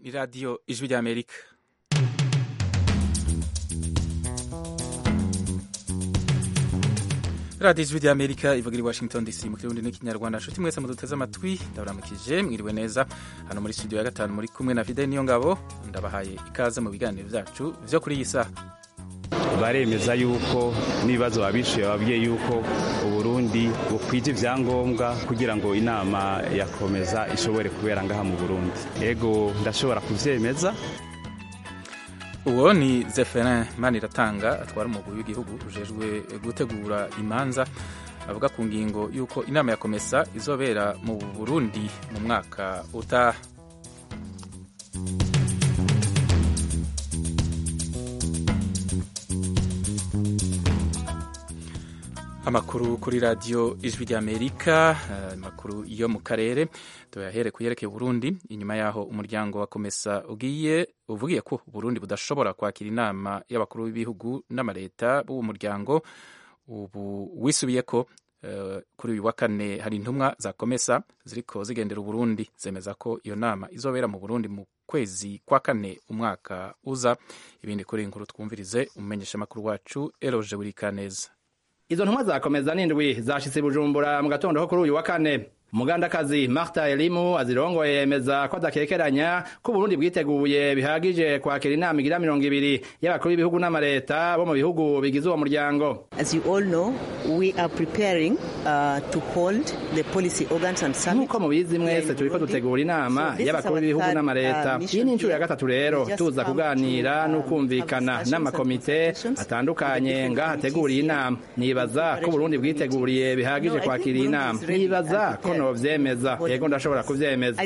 ni radiyo ijwi ry'amerika radiyo ijwi ry'amerika ivuga i washington dc mu kirundi n'ikinyarwanda nshuti mwese muduteze amatwi ndaburamukije mwiriwe neza hano muri studio ya gatanu muri kumwe na fide niyo ngabo ndabahaye ikaze mu biganiro byacu byo kuri iyi saha baremeza yuko n'ibibazo babishyuye babwiye yuko uburundi bukwije ibyangombwa kugira ngo inama yakomeza ishobore kubera ngaha mu burundi yego ndashobora kubyemeza uwo ni zeferin maniratanga atwara umugwi w'igihugu ujejwe gutegura imanza avuga ku ngingo y'uko inama ya komesa izobera mu burundi mu mwaka utaha amakuru kuri radiyo ijwi ry'amerika amakuru yo mu karere tuyahere ku yerekeye Burundi inyuma yaho umuryango wa komesa ugiye uvugiye ko Burundi budashobora kwakira inama y'abakuru b'ibihugu n'amaleta b'uwo muryango ubu wisubiye ko kuri uyu wa kane hari intumwa za komesa ziriko zigendera Burundi zemeza ko iyo nama izobera mu Burundi mu kwezi kwa kane umwaka uza ibindi kuri inkuru twumvirize umumenyesha amakuru wacu Eroje Burikaneza izo ntumwa zakomeza n'indwi zashitse bujumbura mu gatondo ko kuri uyu wa kane umugandakazi marta elimu azirongoye yemeza ko adakekeranya ko uburundi bwiteguye bihagije kwakira inama igira mirongo ibiri y'abakuru b'ibihugu n'amaleta bo mu bihugu bigize uwo muryango nk'uko mubizi mwese turiko dutegura inama y'abakuru b'ibihugu n'amaleta iyi ni inshuro ya gatatu rero tuza kuganira n'ukumvikana n'amakomite atandukanye ngaho hateguriye inama nibaza ko uburundi bwiteguriye bihagije kwakira iyi nama nibaza ko novyemeza yego ndashobora kuvyemeza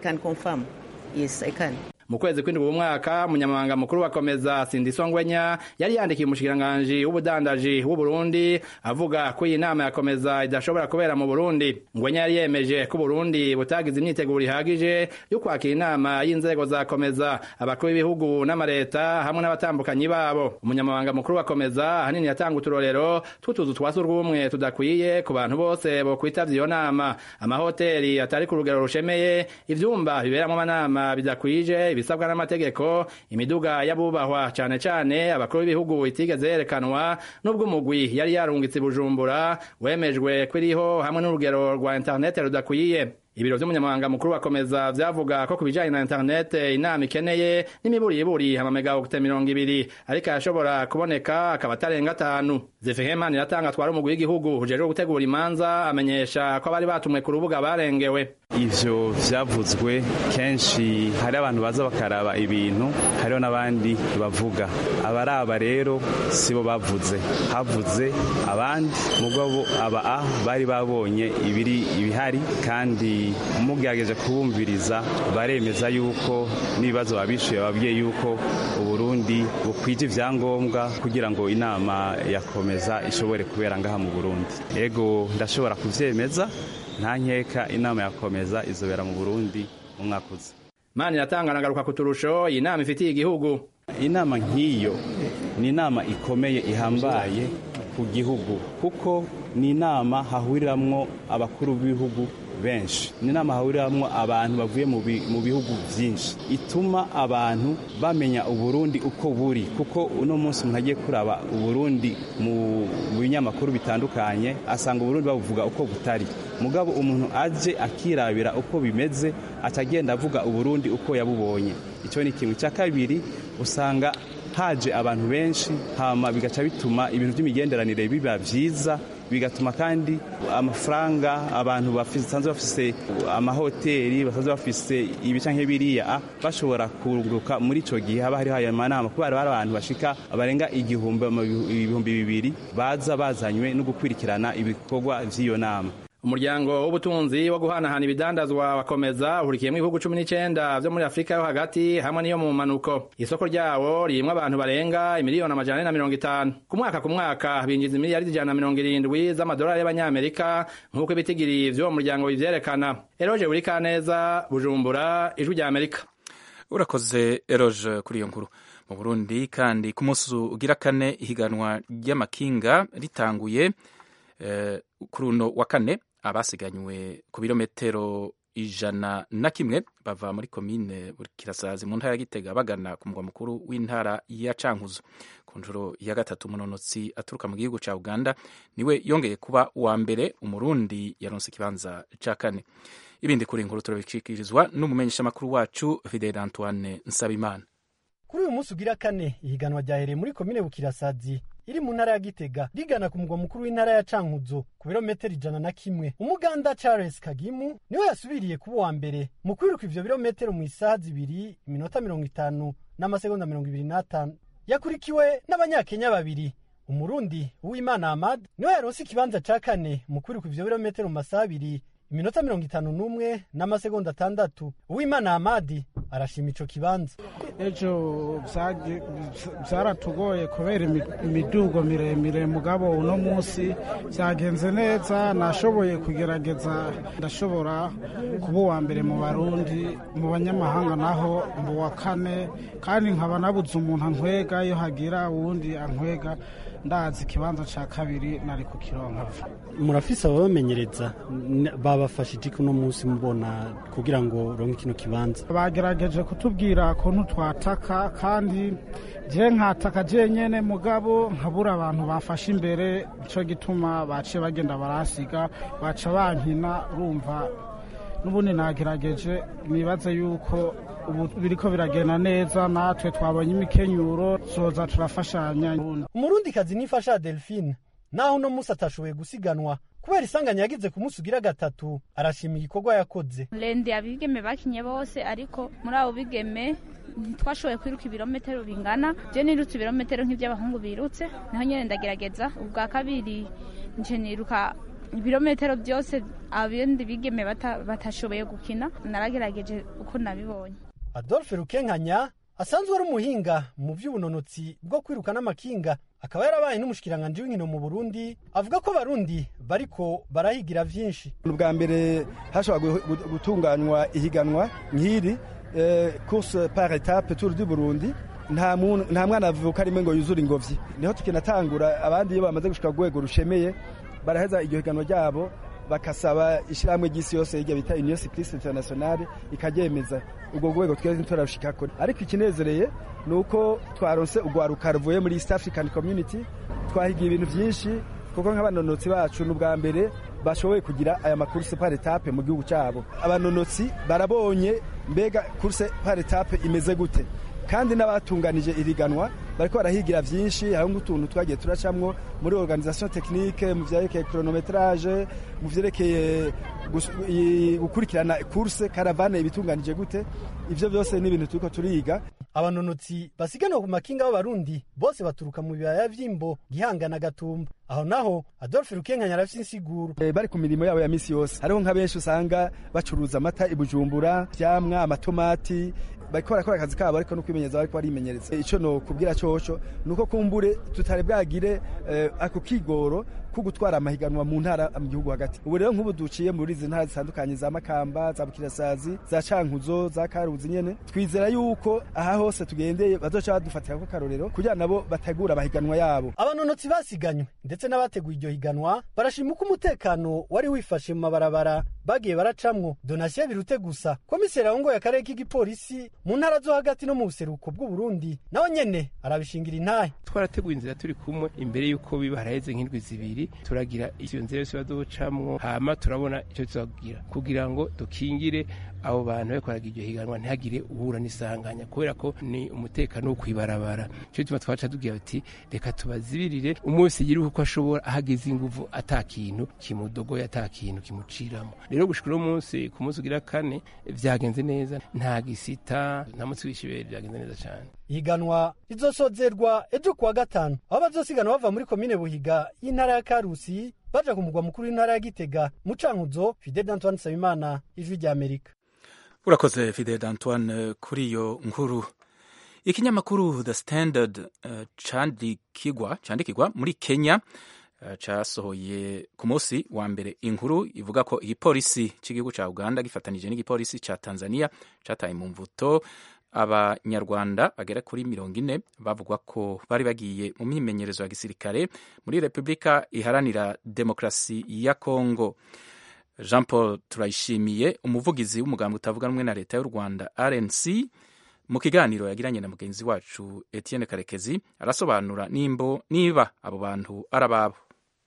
mu kwezi kw'indwi umwaka umunyamabanga mukuru wa komeza sindisongwenya yari yandikiye umushikiranganji w'ubudandaji w'uburundi avuga ko iyi nama ya komeza idashobora kubera mu burundi ngwenya yari yemeje ko uburundi butagize imyiteguro ihagije yo kwakira inama y'inzego za komeza abakuru b'ibihugu n'amaleta hamwe n'abatambukanyi babo umunyamabanga mukuru wa komeza ahanini yatanga uturorero tw'utuzu twa surwumwe tudakwiye ku bantu bose bokwitavya iyo nama amahoteli atari ku rugero rushemeye ivyumba biberamwo amanama bidakwije ibisabwa n'amategeko imiduga y'abubahwa cane cane abakuru b'ibihugu itigeze yerekanwa n'ubwo umugwi yari yarungitse bujumbura wemejwe kwiriho hamwe n'urugero rwa interinete rudakwiye ibiro vy'umunyamabanga mukuru bakomeza vyavuga ko ku bijanye na interinete inama ikeneye n'imiburiburi amamegawokite mirongo ibiri ariko yashobora kuboneka akaba atarenga atanu zefehemani iratanga atwara umugwi w'igihugu ujejwe gutegura imanza amenyesha ko abari batumwe ku rubuga barengewe ivyo vyavuzwe kenshi hari abantu baza bakaraba ibintu hariho n'abandi bavuga abaraba rero sibo bavuze havuze abandi mugabo aba a bari babonye ibiri ibihari kandi mugerageje kubumviriza baremeza yuko n'ibibazo babishuye babwiye yuko uburundi bukwije ivyangombwa kugira ngo inama yakomeza ishobore kubera ngaha mu burundi ego ndashobora kuvyemeza nta nkeka inama yakomeza izobera mu burundi mu mwaka uza mani iratanga nagaruka ku turusho iyi nama ifitiye igihugu inama nk'iyo ni inama ikomeye ihambaye ku gihugu kuko ni inama hahuriramwo abakuru b'ibihugu benshi ni inama hahuriramwo abantu bavuye mu bihugu byinshi ituma abantu bamenya uburundi uko buri kuko uno munsi umuntu agiye kuraba uburundi mu binyamakuru bitandukanye asanga uburundi babuvuga uko butari mugabo umuntu aje akirabira uko bimeze atagenda avuga uburundi uko yabubonye icyo ni ikintu cya kabiri usanga haje abantu benshi hama bigaca bituma ibintu by'imigenderanire biba byiza bigatuma kandi amafaranga abantu basanzwe bafise amahoteli basanzwe bafise ibica nk'ibiriya bashobora kunguruka muri ico gihe haba hariho ayo manama kubera hari abantu bashika barenga igihumbi ibihumbi bibiri baza bazanywe no gukwirikirana ibikorwa vy'iyo nama umuryango w'ubutunzi wo guhanahana ibidandazwa wakomeza uhurikiyemo ibihugu cumi n'icenda vyo muri afurika yo hagati hamwe n'iyo mu manuko isoko ryawo ririmwo abantu barenga imiliyoni amajana ane na mirongo itanu ku mwaka ku mwaka binjiza imiliyaridi ijana na mirongo irindwi z'amadolari y'abanyamerika nk'uko ibitigiri vy'uwo muryango bivyerekana eroje buri kaneza bujumbura ijwi rya amerika urakoze eroje kuri iyo nkuru mu burundi kandi ku munsi ugira kane ihiganwa ry'amakinga ritanguye eh, kuri uno wa kane abasiganywe ku birometero ijana na kimwe bava muri komine Bukirasazi mu ntara ya Gitega bagana ku mugwa mukuru w'intara ya Cankuzo ku nshuro ya gatatu umunonotsi aturuka mu gihugu ca Uganda niwe yongeye kuba uwa mbere umurundi yaronse ikibanza ca kane ibindi kuri inkuru turabishikirizwa n'umumenyeshamakuru wacu Fidel Antoine Nsabimana kuri uyu munsi ugira kane ihiganwa ryahereye muri komine Bukirasazi iri mu ntara ya Gitega rigana ku mugwa mukuru w'intara ya Cankuzo ku birometero ijana na kimwe umuganda Charles Kagimu niwe yasubiriye kuba uwa mbere mu kwiruka ivyo birometero mu isaha zibiri iminota mirongo itanu n'amasegonda mirongo ibiri n'atanu yakurikiwe n'abanyakenya babiri umurundi uwimana Ahmad niwe yaronse ikibanza ca kane mu kwiruka ivyo birometero mu masaha abiri iminota mirongo itanu n'umwe n'amasegonda atandatu uwimana Ahmad arashima ico kibanza ejo byaratugoye kubera imidugo miremire mugabo uno munsi byagenze neza nashoboye kugerageza ndashobora kuba uwa mbere mu barundi mu banyamahanga naho mu wa kane kandi nkaba nabuze umuntu ankwega iyo hagira uwundi ankwega ndazi ikibanza cya kabiri nari kukironka murafise ababamenyereza babafashije uno munsi mubona kugira ngo uronke kino kibanza bagerageje kutubwira kuntu twataka kandi je nkataka jenyene mugabo nkabura abantu bafashe imbere ico gituma baciye bagenda barasiga baca bankina urumva n'ubundi nagerageje nibaze yuko ubu biriko biragenda neza natwe twabonye imikenyuro zoza turafashanya umurundikazi nifasha delphine naho uno munsi atashoboye gusiganwa kubera isanganya yagize ku munsi ugira gatatu arashima igikorwa yakoze rende abigeme bakinye bose ariko muri abo bigeme ntitwashoboye kwiruka ibirometero bingana je nirutse ibirometero nk'ivy'abahungu birutse naho nyene ndagerageza ubwa kabiri nje niruka ibirometero byose abindi bigeme batashoboye gukina naragerageje uko nabibonye adolphe rukenkanya asanzwe ari umuhinga mu by'ubunonotsi bwo kwiruka n'amakinga akaba yarabaye n'umushikiranganji w'inkino mu burundi avuga ko abarundi bariko barahigira vyinshi ubwa mbere hashobora gutunganywa ihiganwa nk'iri course par etape tour du burundi nta mwana avuka rimwe ngo yuzure ingobyi niho tukinatangura abandi iyo bamaze gushika ku rwego rushemeye baraheza iryo higanwa ryabo bakasaba ishyirahamwe ry'isi yose hirya bita union cycliste internationale ikaryemeza ubwo rwego twese ntiturarushikako ariko ikinezereye ni uko twaronse urwaruka ruvuye muri east african community twahigiye ibintu byinshi kuko nk'abanonotsi bacu ni ubwa mbere bashoboye kugira aya makurse par etape mu gihugu cyabo abanonotsi barabonye mbega kurse par etape imeze gute kandi n'abatunganije iriganwa bariko barahigira vyinshi hari nk'utuntu twagiye turacamwo muri organisation technique mu vyerekeye chronometrage mu vyerekeye gukurikirana course caravane ibitunganije gute ivyo byose ni ibintu turiko turiga abanonotsi basiganwa ku makinga b'abarundi bose baturuka mu bibaya vy'imbo gihanga na gatumba aho naho adolphe rukenkanya arafise insiguro e, bari ku mirimo yabo ya misi yose hariho nka benshi usanga bacuruza amata ibujumbura vyamwa amatomati bariko barakora akazi kabo ariko no kwimenyereza bariko barimenyereza ico no kubwira coco nuko kumbure tutari bwagire eh, ako kigoro ko gutwara amahiganwa mu ntara mu gihugu hagati ubu rero nk'ubu duciye muri izi ntara zitandukanye za makamba za bukirasazi za cankuzo za karuzi nyene twizera yuko aha hose tugendeye bazoca badufatira ko karorero kugira nabo bategura amahiganwa yabo abanonotsi basiganywe ndetse n'abateguye iryo higanwa barashima uko umutekano wari wifashe mu mabarabara bagiye baracamwo donasiyo birute gusa komiseri ahongoye akarere k'igipolisi mu ntara zo hagati no mu buseruko bw'uburundi nawe nyene arabishingira intahe twarateguye inzira turi kumwe imbere y'uko biba haraheze nk'indwi zibiri turagira iyo nzira yose baducamwo hama turabona icyo tuzabwira kugira ngo dukingire abo bantu bariko baragira iryo higanwa ntihagire uhura n'isanganya kubera ko ni umutekano wo kwibarabara cyo gituma twaca tubwira bati reka tubazibirire umunsi yiruka uko ashobora ahageze inguvu ata kintu kimudogoye ata kintu kimuciramo rero gushika uno munsi ku munsi ugira kane vyagenze neza nta gisita nta munsi w'ishibere vyagenze neza cane ihiganwa rizosozerwa ejo kuwa gatanu aho bazosigana bava muri komine buhiga y'intara ya karusi baja ku mugwa mukuru w'intara ya gitega mu cankuzo fidel antoine nsabimana ijwi rya amerika urakoze fidel antoine kuri iyo nkuru ikinyamakuru the standard uh, candikigwa candikigwa muri kenya uh, casohoye ku munsi wa mbere inkuru ivuga ko igipolisi cy'igihugu ca uganda gifatanije n'igipolisi ca tanzania cataye mu mvuto abanyarwanda bagera kuri mirongo ine bavugwa ko bari bagiye mu myimenyerezo ya gisirikare muri repubulika iharanira demokarasi ya kongo jean paul turayishimiye umuvugizi w'umugambi utavuga rumwe na leta y'u rwanda rnc mu kiganiro yagiranye na mugenzi wacu etienne karekezi arasobanura nimbo niba abo bantu ari ababo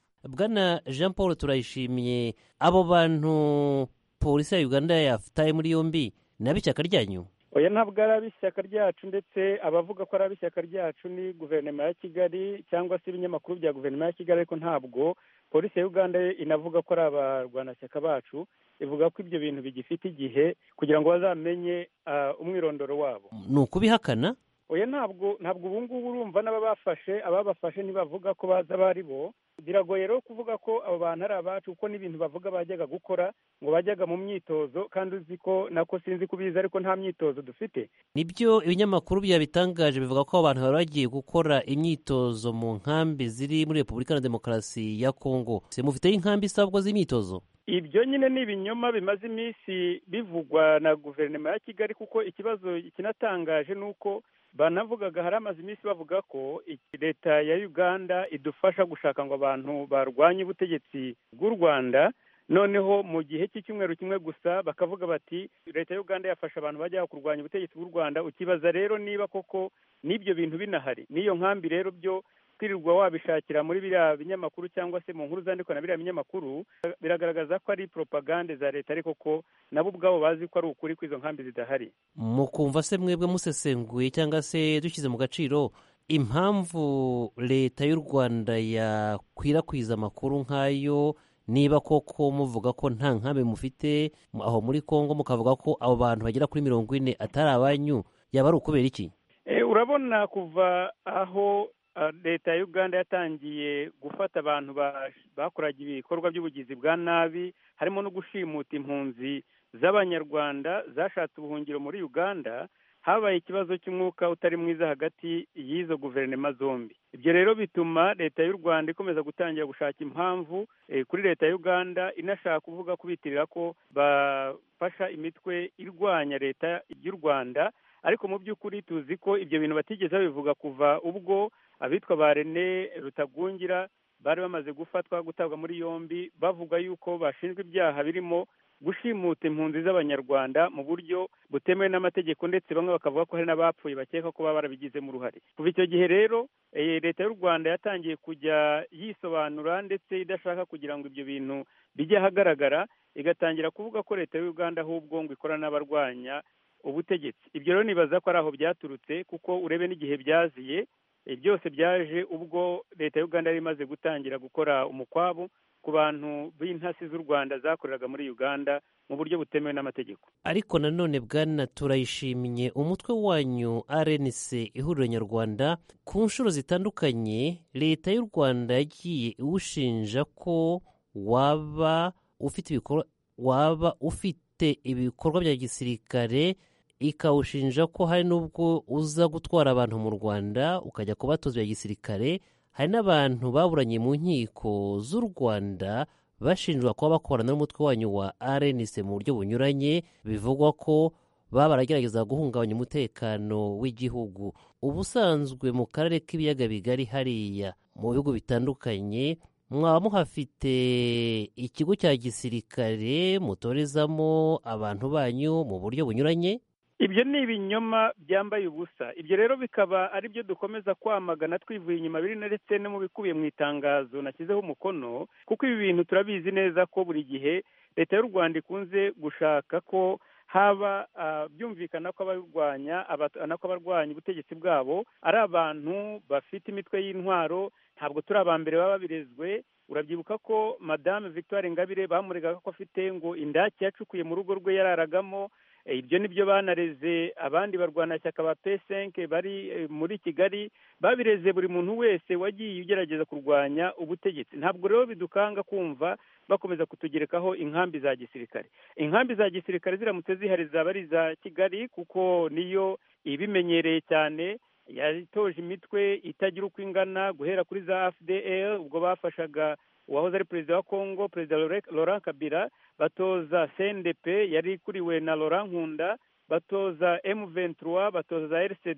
bwana jean paul turayishimiye abo bantu polisi ya uganda yafataye muri yombi ni ab'ishyaka ryanyu oya ntabwo ari ab'ishyaka ryacu ndetse abavuga ko ari ab'ishyaka ryacu ni guverinoma ya kigali cyangwa se ibinyamakuru bya guverinoma ya kigali ariko ntabwo polisi ya uganda inavuga ko ari abarwanashyaka bacu ivuga ko ibyo bintu bigifite igihe kugira ngo bazamenye umwirondoro wabo ni ukubihakana oya ntabwo ntabwo ubu ngubu urumva n'ababafashe ababafashe ntibavuga ko baza abo ari bo biragoye rero kuvuga ko abo bantu ari abacu kuko n'ibintu bavuga bajyaga gukora ngo bajyaga mu myitozo kandi uzi ko nako sinzi kubizi ariko nta myitozo dufite nibyo ibinyamakuru byabitangaje bivuga ko abantu bari bagiye gukora imyitozo mu nkambi ziri muri repubulika na demokarasi ya kongo mufiteho inkambi isabwa z'imyitozo ibyo nyine ni ibinyoma bimaze iminsi bivugwa na guverinoma ya kigali kuko ikibazo kinatangaje ni uko banavugaga hari amaze iminsi bavuga ko leta ya uganda idufasha gushaka ngo abantu barwanye ubutegetsi bw'u rwanda noneho mu gihe cy'icyumweru kimwe gusa bakavuga bati leta ya uganda yafasha abantu bajya kurwanya ubutegetsi bw'u rwanda ukibaza rero niba koko n'ibyo bintu binahari n'iyo nkambi rero byo kwirirwa wabishakira muri biriya binyamakuru cyangwa se mu nkuru zandikwa na biriya binyamakuru biragaragaza ko ari propagande za leta ariko ko nabo ubwabo bazi ko ari ukuri ko izo nkambi zidahari mukumva se mwebwe musesenguye cyangwa se dushyize mu gaciro impamvu leta y'u rwanda yakwirakwiza amakuru nk'ayo niba koko muvuga ko nta nkambi mufite aho muri congo mukavuga ko abo bantu bagera kuri mirongo ine atari abanyu yaba ari ukubera iki urabona kuva aho leta ya uganda yatangiye gufata abantu bakoraga ibikorwa by'ubugizi bwa nabi harimo no gushimuta impunzi z'abanyarwanda zashatse ubuhungiro muri uganda habaye ikibazo cy'umwuka utari mwiza hagati y'izo guverinoma zombi ibyo rero bituma leta y'u rwanda ikomeza gutangira gushaka impamvu kuri leta ya uganda inashaka kuvuga kubitirira ko bafasha imitwe irwanya leta y'u rwanda ariko mu by'ukuri tuzi ko ibyo bintu batigeze babivuga kuva ubwo abitwa ba rene rutagungira bari bamaze gufatwa gutabwa muri yombi bavuga yuko bashinjwa ibyaha birimo gushimuta impunzi z'abanyarwanda mu buryo butemewe n'amategeko ndetse bamwe bakavuga ko hari n'abapfuye bakeka ko baba barabigizemo uruhare kuva icyo gihe rero leta y'u rwanda yatangiye kujya yisobanura ndetse idashaka kugira ngo ibyo bintu bijye ahagaragara igatangira kuvuga ko leta y'u rwanda ahubwo ngo ikorana n'abarwanya ubutegetsi ibyo rero nibaza ko ari aho byaturutse kuko urebe n'igihe byaziye byose byaje ubwo leta y'u rwanda yari imaze gutangira gukora umukwabu ku bantu b'intasi z'u rwanda zakoreraga muri uganda mu buryo butemewe n'amategeko ariko nanone bwana turayishimiye umutwe wanyu rnc ihuriro nyarwanda ku nshuro zitandukanye leta y'u rwanda yagiye iwushinja ko waba ufite ibikorwa waba ufite ibikorwa bya gisirikare ikawushinja ko hari n'ubwo uza gutwara abantu mu rwanda ukajya kubatoza bya gisirikare hari n'abantu baburanye mu nkiko z'u rwanda bashinjwa kuba bakorana n'umutwe wanyu wa rnc mu buryo bunyuranye bivugwa ko baba baragerageza guhungabanya umutekano w'igihugu ubusanzwe mu karere k'ibiyaga bigari hariya mu bihugu bitandukanye mwaba muhafite ikigo cya gisirikare mutorezamo abantu banyu mu buryo bunyuranye ibyo ni ibinyoma byambaye ubusa ibyo rero bikaba ari byo dukomeza kwamagana twivuye inyuma biri ndetse no mu bikubiye mu itangazo nashyizeho umukono kuko ibi bintu turabizi neza ko buri gihe leta y'u rwanda ikunze gushaka ko haba byumvikana ko abarwanya ko abarwanya ubutegetsi bwabo ari abantu bafite imitwe y'intwaro ntabwo turi aba mbere baba babirezwe urabyibuka ko madame victoire ingabire bamuregaga ko afite ngo indake yacukuye mu rugo rwe yararagamo ibyo ni byo banareze abandi barwanashyaka ba pesenke bari muri kigali babireze buri muntu wese wagiye ugerageza kurwanya ubutegetsi ntabwo rero bidukanga kumva bakomeza kutugerekaho inkambi za gisirikare inkambi za gisirikare ziramutse zihari zaba ari iza kigali kuko niyo ibimenyereye cyane yatoje imitwe itagira uko ingana guhera kuri za fdr ubwo bafashaga uwahoze ari perezida wa congo perezida laurent kabila batoza cndp yari ikuriwe na laurent nkunda batoza m23 batoza rcd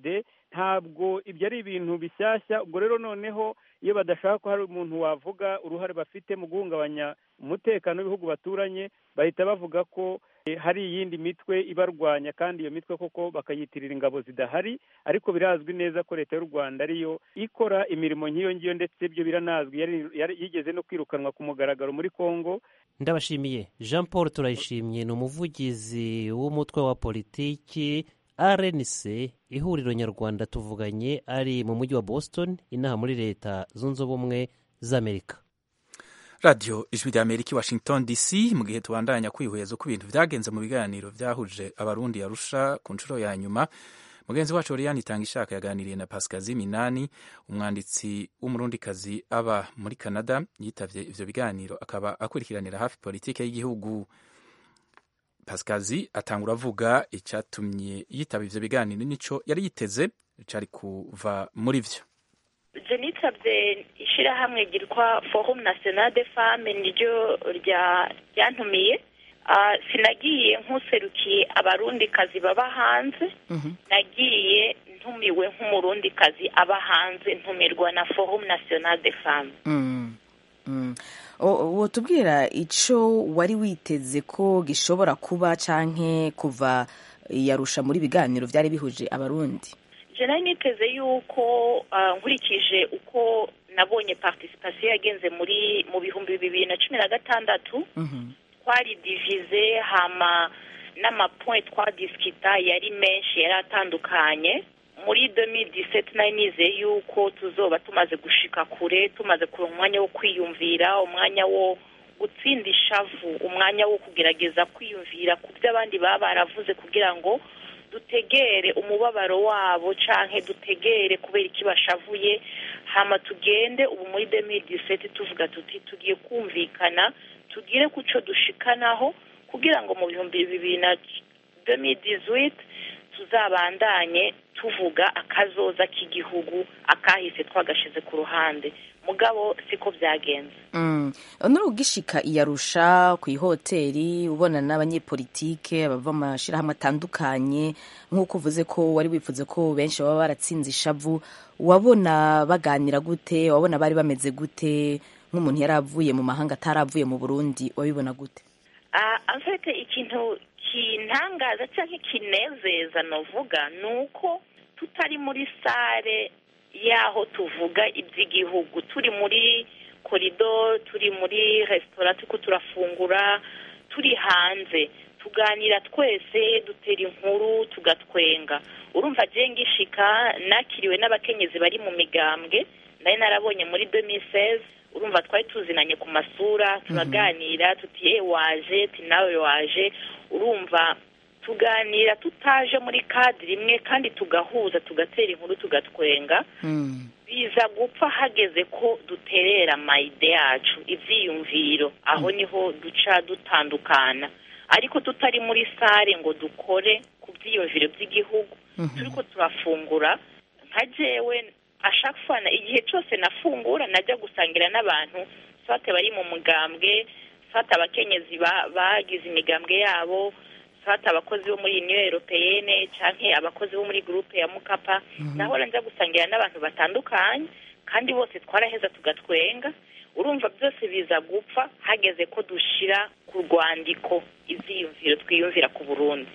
ntabwo ibyo ari ibintu bishyashya ubwo rero noneho iyo badashaka ko hari umuntu wavuga uruhare bafite mu guhungabanya umutekano w'ibihugu baturanye bahita bavuga ko hari iyindi mitwe ibarwanya kandi iyo mitwe koko bakayitirira ingabo zidahari ariko birazwi neza ko leta y'u rwanda ariyo ikora imirimo nk'iyo ngiyo ndetse ibyo biranazwi yigeze no kwirukanwa ku mugaragaro muri congo ndabashimiye jean paul turayishimye ni umuvugizi w'umutwe wa politiki rnc ihuriro nyarwanda tuvuganye ari mu mujyi wa boston inaha muri leta zunze ubumwe z'amerika radiyo ijwi rya amerika i washington dc mu gihe tubandanya kwihweza uko ibintu byagenze mu biganiro byahuje abarundi yarusha ku nshuro ya nyuma mugenzi wacu oriyani itanga ishaka yaganiriye na pasikazi minani umwanditsi w'umurundikazi aba muri canada yitabye ivyo biganiro akaba akurikiranira hafi politike y'igihugu pasikazi atangura avuga icyatumye yitaba ivyo biganiro nico yari yiteze cari kuva muri vyo je nitabye ishirahamwe ryitwa forum national de femme niryo ryantumiye sinagiye nk'userukiye abarundikazi baba hanze nagiye ntumiwe nk'umurundikazi aba hanze ntumirwa na forum national de femme wotubwira icyo wari witeze ko gishobora kuba canke kuva yarusha muri biganiro byari bihuje abarundi nari niteze yuko nkurikije uko nabonye participation yagenze muri mu bihumbi bibiri na cumi na gatandatu twari divize hama n'amapoint twadisikita yari menshi yari atandukanye muri 2017 nari nizeye yuko tuzoba tumaze gushika kure tumaze kuronka umwanya wo kwiyumvira umwanya wo gutsinda ishavu umwanya wo kugerageza kwiyumvira ku byo abandi baba baravuze kugira ngo dutegere umubabaro wabo canke dutegere kubera iki bashavuye hama tugende ubu muri 2017 tuvuga tuti tugiye kumvikana tugire kuco dushikanaho kugira ngo mu bihumbi bibiri na 2018 tuzabandanye tuvuga akazoza k'igihugu akahise twagashize ku ruhande mugabo siko byagenze nuri ugishika iyarusha ku ihoteli ubona n'abanyepolitike bava mu mashyirahamwe atandukanye nk'uko uvuze ko wari wifuze ko benshi baba baratsinze ishavu wabona baganira gute wabona bari bameze gute nk'umuntu yari avuye mu mahanga ataravuye mu burundi wabibona gute afite ikintu kintangaza cyangwa kinezeza navuga ni uko tutari muri sare y'aho tuvuga iby'igihugu turi muri korido turi muri resitora turiko turafungura turi hanze tuganira twese dutera inkuru tugatwenga urumva je ngishika nakiriwe n'abakenyezi bari mu migambwe nari narabonye muri 2016 urumva twari tuzinanye ku masura turaganira tuti ye waje ti nawe waje urumva tuganira tutaje muri kadiri imwe kandi tugahuza tugatera inkuru tugatwenga biza gupfa hageze ko duterera amayide yacu ibyiyumviro aho niho duca dutandukana ariko tutari muri sare ngo dukore ku byiyumviro by'igihugu turiko turafungura nka jewe ashakfana igihe cyose nafungura najya gusangira n'abantu swate bari mu mugambwe swate abakenyezi bagize imigambwe yabo swate abakozi bo muri uniyo europeyene canke abakozi bo muri gurupe ya mukapa nahora nja gusangira n'abantu batandukanye kandi bose twaraheza tugatwenga urumva byose biza gupfa hageze ko dushira ku rwandiko ivyiyumviro twiyumvira ku burundi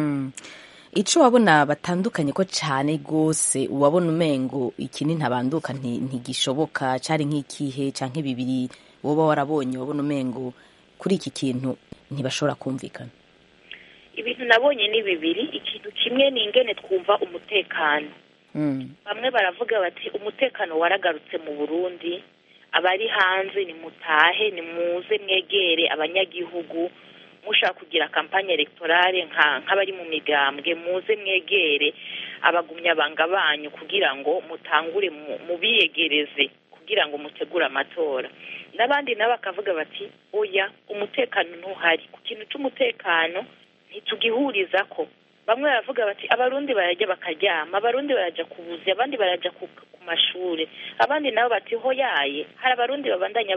icyo wabona batandukanye ko cyane rwose wabona umengo iki ni ntabanduka ntigishoboka cyari nk'ikihe cyangwa bibiri woba warabonye wabona umengo kuri iki kintu ntibashobora kumvikana ibintu nabonye ni bibiri ikintu kimwe ni ingene twumva umutekano bamwe baravuga bati umutekano waragarutse mu burundi abari hanze ni mutahe ni muze mwegere abanyagihugu mushaka kugira kampanye electorale nk'abari mu migambwe muze mwegere abagumyabanga banyu kugira ngo mutangure mubiyegereze kugira ngo mutegure amatora n'abandi nabo bakavuga bati oya umutekano ntuhari ku kintu cy'umutekano ntitugihuriza ko bamwe baravuga bati abarundi barajya bakaryama abarundi barajya ku buzi abandi barajya ku mashuri abandi nabo bati hoyaye hari abarundi babandanya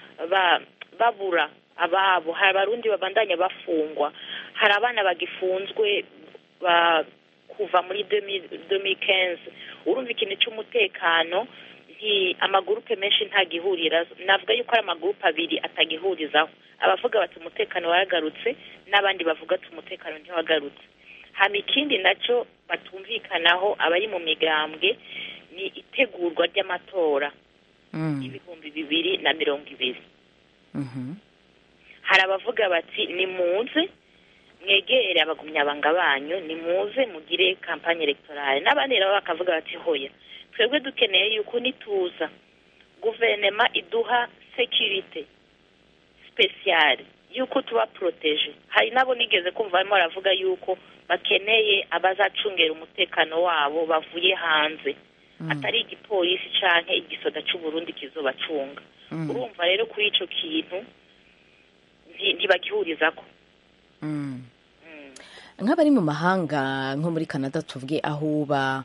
babura ababo hari abarundi babandanya bafungwa hari abana bagifunzwe kuva muri 2015 urumva ikintu cy'umutekano nti amagurupe menshi ntagihurira navuga yuko ari amagurupe abiri atagihurizaho abavuga bati umutekano waragarutse n'abandi bavuga ati umutekano ntiwagarutse hama ikindi nacyo batumvikanaho abari mu migambwe ni itegurwa ry'amatora y'ibihumbi bibiri na mirongo ibiri hari abavuga bati nimuze mwegere abagumyabanga banyu nimuze mugire kampanye electorale n'abandi nabo bakavuga bati hoya twebwe dukeneye yuko nituza guverinoma iduha sekirite sipesiyare yuko tuba poroteje hari nabo nigeze kumva barimo baravuga yuko bakeneye abazacungera umutekano wabo bavuye hanze atari igipolisi cyangwa igisoda cy'uburundi kizobacunga urumva rero kuri icyo kintu ntibagihurizako nk'abari mu mahanga nko muri canada tuvuge aho uba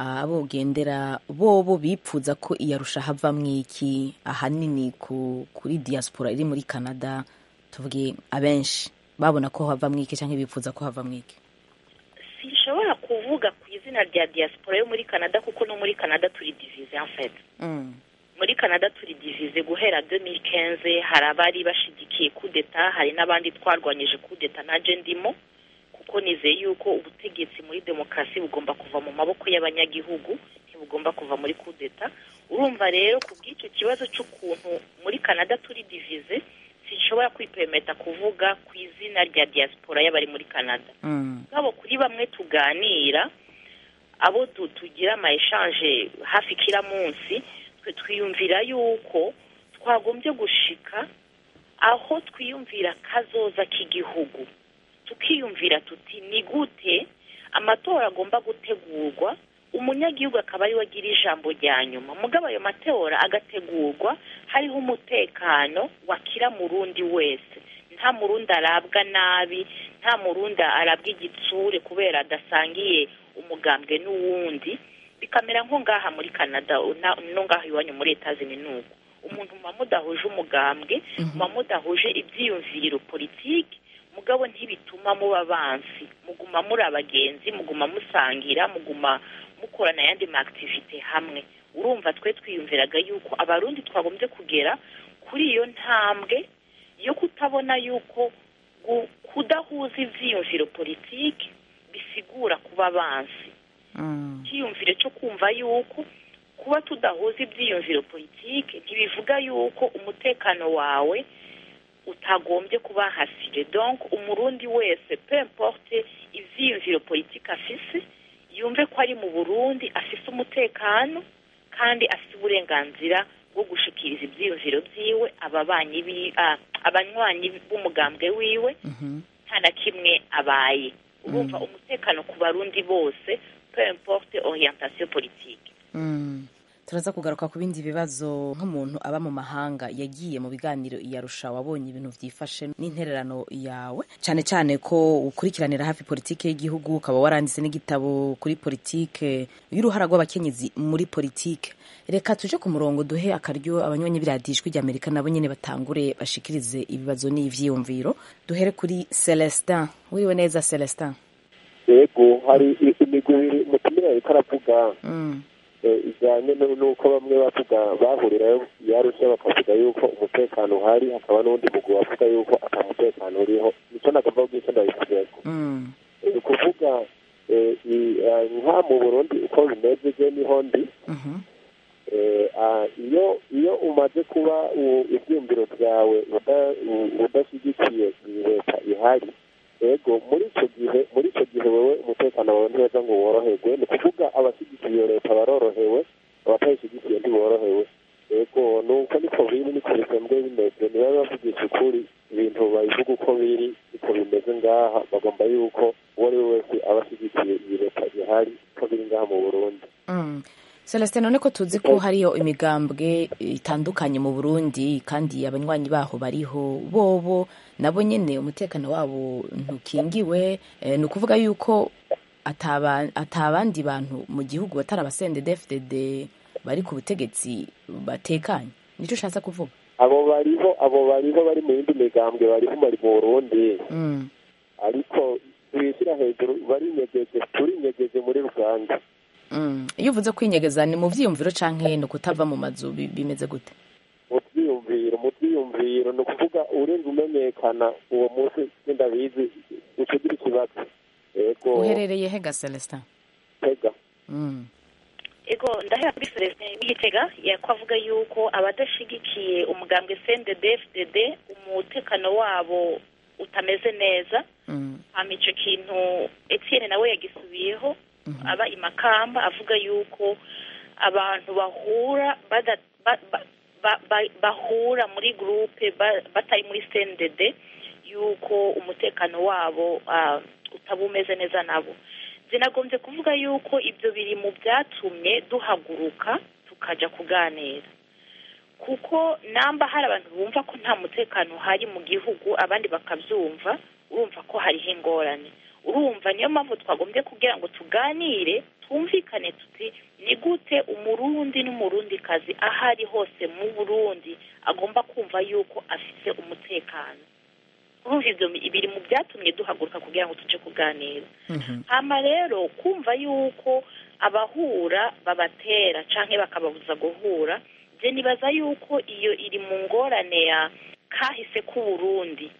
abogendera bobo bipfuza ko iyarusha havamwo iki ahanini kuri diaspora iri muri canada tuvuge abenshi babona ko havamwo iki cyangwa bipfuza ko havamwo iki sinshobora kuvuga ku izina rya diaspora yo muri canada kuko no muri canada turi divize en fait muri canada turi divize guhera 2015 hari abari bashigikiye kudeta hari n'abandi twarwanyije kudeta naje ndimo kuko nizeye yuko ubutegetsi muri demokarasi bugomba kuva mu maboko y'abanyagihugu ntibugomba kuva muri kudeta urumva rero ku bw'icyo kibazo cy'ukuntu muri canada turi divize sinshobora kwipemeta kuvuga ku izina rya diaspora y'abari muri canada ngabo kuri bamwe tuganira abo tugira ama eshanje hafi kila munsi twe twiyumvira yuko twagombye gushika aho twiyumvira kazoza k'igihugu tukiyumvira tuti ni gute amatora agomba gutegurwa umunyagihugu akaba ariwe agira ijambo rya nyuma mugabo ayo matora agategurwa hariho umutekano wakira murundi wese nta murundi arabwa nabi nta murundi arabwa igitsure kubera adasangiye umugambwe n'uwundi bikamera nko ngaha muri canada no ngaha iwanyu muri etazini nuko umuntu muba mudahuje umugambwe muba mudahuje ibyiyumviro politiki mugabo ntibituma muba bansi muguma muri abagenzi muguma musangira muguma mukorana ayandi ma activite hamwe urumva twe twiyumviraga yuko abarundi twagombye kugera kuri iyo ntambwe yo kutabona yuko kudahuza ibyiyumviro politiki bisigura kuba bansi icyiyumviro cyo kumva yuko kuba tudahuza ibyiyumviro politiki ntibivuga yuko umutekano wawe utagombye kuba hasire donc umurundi wese peu importe ivyiyumviro politiki afise yumve ko ari mu burundi afise umutekano kandi afise uburenganzira bwo gushikiriza ivyiyumviro vyiwe ababanyi abanywanyi b'umugambwe wiwe nta na kimwe abaye urumva umutekano ku barundi bose peu importe orientation politique turaza kugaruka ku bindi bibazo nk'umuntu aba mu mahanga yagiye mu biganiro iyarusha wabonye ibintu byifashe n'intererano yawe cyane cyane ko ukurikiranira hafi politike y'igihugu ukaba waranditse n'igitabo kuri politike y'uruhara rw'abakenyezi muri politike reka tuje ku murongo duhe akaryo abanywanyi biradijwi rya amerika nabo nyine batangure bashikirize ibibazo n'ivyiyumviro duhere kuri celestin wiriwe neza celestin yego hari imigwi ibiri umutumire ariko aravuga ijyanye n'uko bamwe bavuga bahurirayo yarusha bakavuga yuko umutekano uhari hakaba n'undi mugwi wavuga yuko ata mutekano uriho nicyo nagomba kubw'icyo ndabisubiyeko ni ukuvuga nka mu burundi uko bimeze je niho ndi iyo iyo umaze kuba ibyumviro byawe udashyigikiye leta ihari ego muri icyo gihe muri icyo gihe wowe umutekano wawe ntiweza ngo woroherwe ni ukuvuga abashyigikiye iyo leta barorohewe abatayishyigikiye ntiborohewe ego nuko niko biri niko bisanzwe bimeze niba bavugisha ukuri ibintu babivuga uko biri niko bimeze ngaha bagomba yuko uwo ari we wese aba ashyigikiye iyi leta ihari ko biri ngaha mu burundi celestin none ko tuzi ko hariyo imigambwe itandukanye mu burundi kandi abanywanyi baho bariho bobo nabo nyine umutekano wabo ntukingiwe ni ukuvuga yuko atabandi bantu mu gihugu batari abasende dfdd bari ku butegetsi batekanye nicyo ushatse kuvuga abo bariho abo bariho bari mu yindi migambwe bariho bari mu burundi ariko bishyira hejuru barinyegeje turinyegeje muri rusange Mm. iyo uvuze kwinyegeza ni mu vyiyumviro canke ni ukutava mu mazu bi- bimeze gute mu byiyumviro mu byiyumviro ni ukuvuga urenze umenyekana uwo munsi sindabizi uca ugira ikibazo yego uherereye hega celestin tega Mm. ego ndahera kuri celestin w'igitega yakwavuga yuko abadashigikiye umugambwe cndd fdd umutekano wabo utameze neza Mm. hama ico kintu etienne nawe yagisubiyeho aba imakamba avuga yuko abantu bahura bada, ba, ba, ba, ba, bahura muri groupe ba, batari muri cndd yuko umutekano wabo uh, utaba umeze neza nabo zinagombye kuvuga yuko ibyo biri mu byatumye duhaguruka tukaja kuganira kuko namba hari abantu bumva ko nta mutekano uhari mu gihugu abandi bakabyumva urumva ko hariho ingorane urumva niyo mpamvu twagombye kugira ngo tuganire twumvikane tuti ni gute umurundi n'umurundikazi aho ari hose mu burundi agomba kumva yuko afite umutekano urumva ibyo biri mu byatumye duhaguruka kugira ngo tujye kuganira hama rero kumva yuko abahura babatera canke bakababuza guhura je nibaza yuko iyo iri mu ngorane ya kahise k'uburundi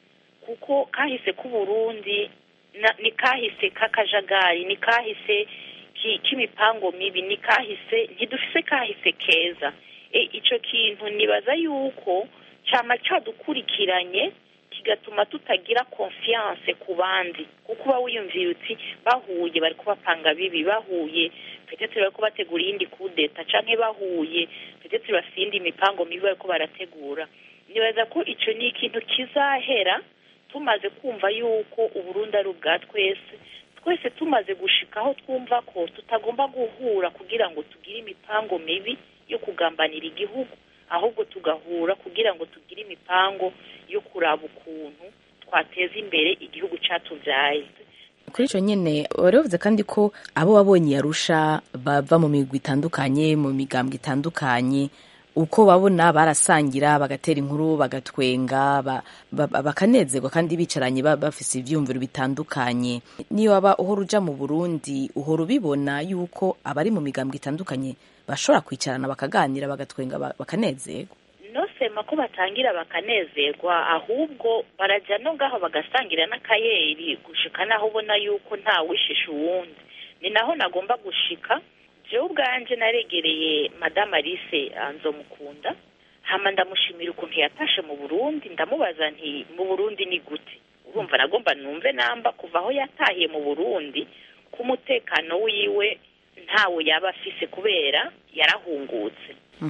kuko kahise k'uburundi na- ni kahise k'akajagari ni kahise ki- k'imipango mibi ni kahise ntidufise kahise keza e, ico kintu nibaza yuko cama cadukurikiranye kigatuma tutagira confiance ku bandi kuko uba wiyumviye uti bahuye bari kubapanga bibi bahuye petetre bariko bategura iyindi kudeta canke bahuye petetre bafise iyindi mipango mibi bariko barategura nibaza ko ico ni ikintu kizahera tumaze kumva yuko uburundi ari ubwa twese twese tumaze gushika aho twumva ko tutagomba guhura kugira ngo tugire imipango mibi yo kugambanira igihugu ahubwo tugahura kugira ngo tugire imipango yo kuraba ukuntu twateza imbere igihugu catuvyaye kuri icyo nyine wari wavuze kandi ko abo wabonye yarusha bava mu migwi itandukanye mu migambwe itandukanye uko babona barasangira bagatera inkuru bagatwenga ba- ba- bakanezerwa kandi bicaranye ba- bafise ivyiyumviro bitandukanye niyo waba uhora uja mu burundi uhora ubibona yuko abari mu migambwe itandukanye bashobora kwicarana bakaganira bagatwenga ba- bakanezerwa nosema ko batangira bakanezerwa ahubwo barajya no ngaho bagasangira n'akayeri gushika naho ubona yuko nta wishisha uwundi ni naho nagomba gushika jewe ubwanje naregereye madamu alice nzomukunda hama ndamushimira ukuntu yatashe mu burundi ndamubaza nti mu burundi ni gute urumva nagomba numve namba kuva aho yatahiye mu burundi ko umutekano wiwe ntawo yaba afise kubera yarahungutse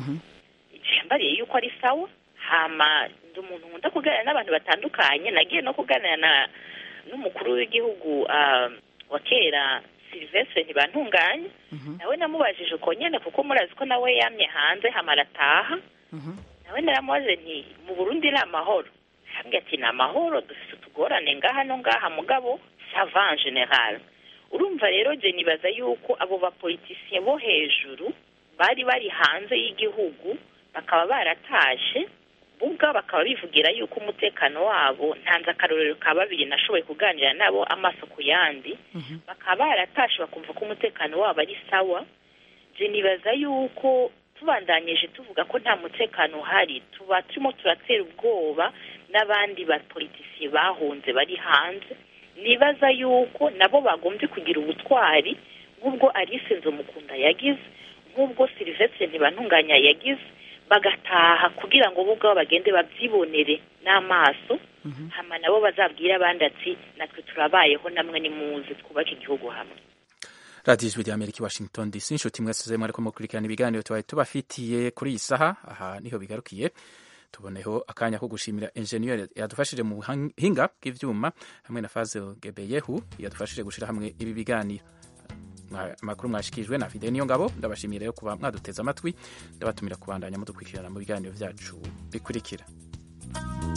mbariye yuko ari sawa hama ndi umuntu nkunda kuganira n'abantu batandukanye nagiye no kuganira na n'umukuru w'igihugu ah, wa kera silvestre ntibantunganye nawe namubajije uko nyene kuko murazi ko nawe yamye hanze hama arataha nawe naramubaze nti mu burundi ni amahoro hambwe ati ni amahoro dufite utugorane ngaha no ngaha mugabo sava en general urumva rero je nibaza yuko abo bapolitisiye bo hejuru bari bari hanze y'igihugu bakaba baratashe ubwa bakaba bivugira yuko umutekano wabo ntanze akarorero ka babiri nashoboye kuganira nabo amaso ku yandi bakaba baratashe bakumva ko umutekano wabo ari sawa je nibaza yuko tubandanyije tuvuga ko nta mutekano uhari tuba turimo turatera ubwoba n'abandi bapolitisiye bahunze bari hanze nibaza yuko nabo bagombye kugira ubutwari nk'ubwo alice nzomukunda yagize nk'ubwo silvestre ntibantunganya yagize bagataha kugira ngo bo ubwabo bagende babyibonere n'amaso hama nabo bazabwira abandi ati natwe turabayeho namwe nimuze twubake igihugu hamwe radiyo ijwi ry'amerika i washington dc inshuti mwese mwariko mukurikirana ibiganiro tubaye tubafitiye kuri iyi saha aha niho bigarukiye tuboneho akanya ko gushimira enjeniyeri yadufashije mu buhinga bw'ivyuma hamwe na fazel gebeyehu yadufashije gushira hamwe ibi biganiro Mwa- amakuru mwashikijwe na fide niyo ngabo ndabashimiye rero kuba mwaduteze amatwi ndabatumira kubandanya mudukurikirana mu biganiro vyacu bikurikira